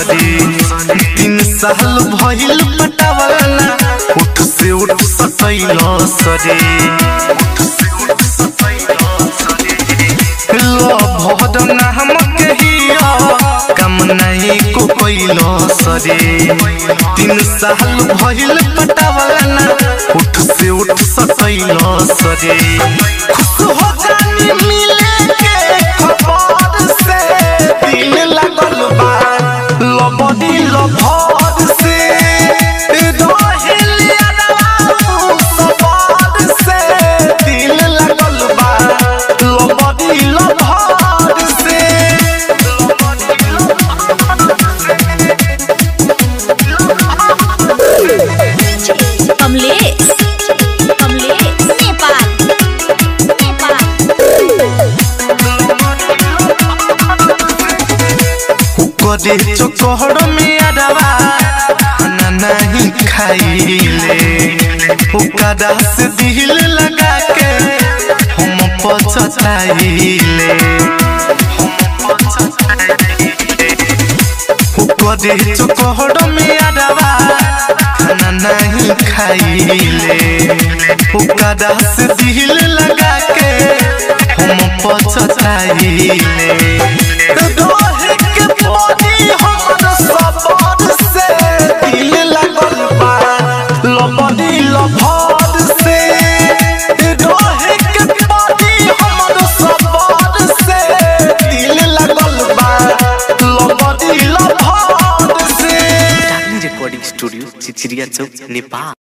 सरे तीन साल भइल पटावला उठ से उठ सतैल सरे भद नाम कहिया कम नहीं को कैल सरे तीन साल भइल पटावला उठ से उठ सतैल सरे खुश हो जानी मिले के खबर से दिल लगल बा लबदी लभर से रहिल अरवा सबर से दिल लगल बा लबदी लभर से कमलेश कमलेश नेपाल नेपाल करे चोकहर में अरवा खाना नहीं खाइले ओकरा से दिल लगा के हम पछताइले करे चोकहर में अरवा खाना नहीं खाइले ओकरा से दिल लगा के हम पछताइले दोहे के पानी हमर सबर से दिल लगल बा लबदी लभर से दोहे के पानी हमर सबर से दिल लगल बा लबदी लभर से रिकॉर्डिंग स्टूडियो चिचिरिया चौक नेपाल